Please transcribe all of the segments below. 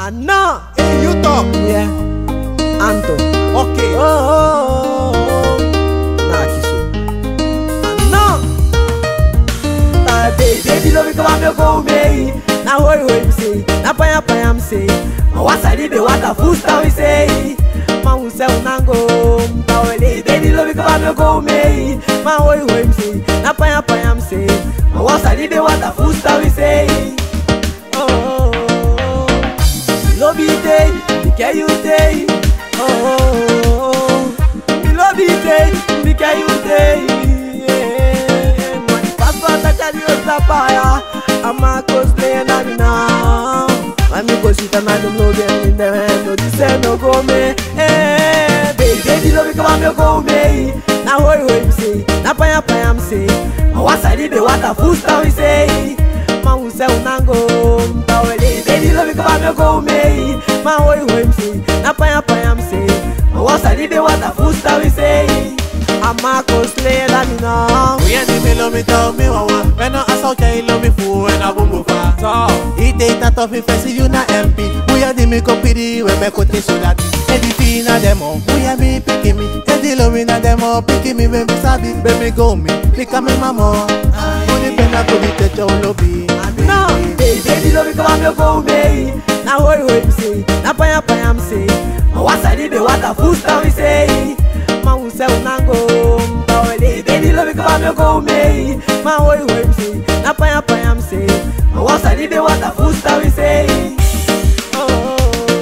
Anna, Hey, you talk. yeah, Anto. Okay. Oh, oh, oh, oh. Nah, kisu. Anna, na baby, baby, love me come and go me. Na hoi hoi me say, na paya paya me say. Ma wasa di be wata fusta we say. Ma unse unango, mta wele. Baby, love me come and go me. Ma hoi hoi me say, na paya paya me say. Ma wasa di be wata fusta we say. Oh, oh, oh, oh. love you day, me care you day. Oh, oh, oh, oh. me love you day, me care you day. Yeah. Money passport I carry your sapphire. I'm a cosplay and I'm now. I'm a go sit and I don't know them in the hand. No this ain't no go me. Eh, baby, baby, love me come on me go me. Now hoi hoi me say, na paya paya me say. I was I did the water full style we say. Ma unse unango mtawele Baby love me come and go me Ma hoi hoi mse Na paya paya mse Ma wasa libe wata fusta we say Ama cosplay la mi na We and me love me tell me wawa When I ask out you love me fool when I boom boom fa So It ain't a tough if I see you na MP We and me compiri when me kote so that Eddie Tina demo We and me picking me Eddie love me na demo Picking me when me sabi Baby go me Pick up me mama Only pena ko di techo lobby Na Baby baby love me come and go me Na hoi hoi mse Na paya paya mse Ma wasa libe wata fusta we say Ma unse unango mtawele Baby love me come and go me Ma hoi hoi mse Na paya paya mse Ma wasa libe wata fusta we say Oh, oh,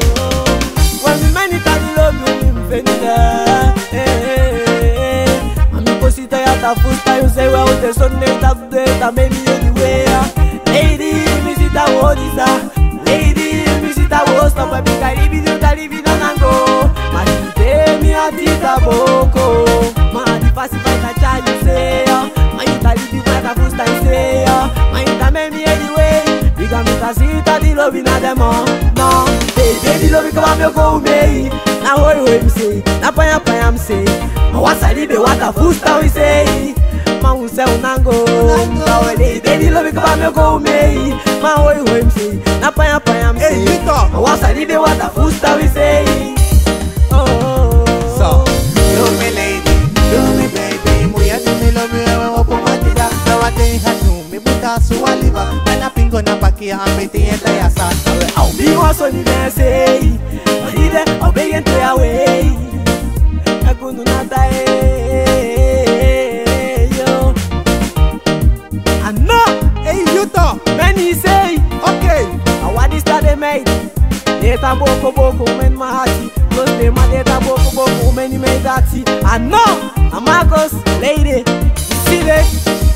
oh. When we many times love you, we feel it. Eh, eh, eh, eh. Ami cosita ya ta fusta, you say well the sun day ta day ta maybe anyway. Lady, mi si ta wo disa. Lady, mi si ta wo stop a big caribi do caribi no nango. Ma si te mi a ti ta boko. Ma di fasi fa ta cha you say. Ma you ta libi kwa ta fusta you say. Ma you ta maybe anyway. Diga mi ta si ta di love na demo. No, baby, baby love come on me go me. Na hoi hoi mi say, na paya paya mi say. Ma wasa libe wata fusta we say. Ma unse unango, mtawele. Baby love come on me go me. Ma hoi hoi mi say, na paya paya mi Hey, say. you talk. Ma wasa libe wata fusta we say. Oh, oh, oh. So, love me lady, love me baby Muya di me love me ewe wapo matida Na wate hatu mi buta suwaliba Mana pingo na pakia ambiti enta ya sasa we au Be one son in there say, but he there, I'll beg and tear away. I couldn't not die, yo. I know, Hey you talk, many say, okay I want this that they made. Data boko boko men mahati. Plus they my data boko boko many made that. I know, I'm Marcos, lady. You see that?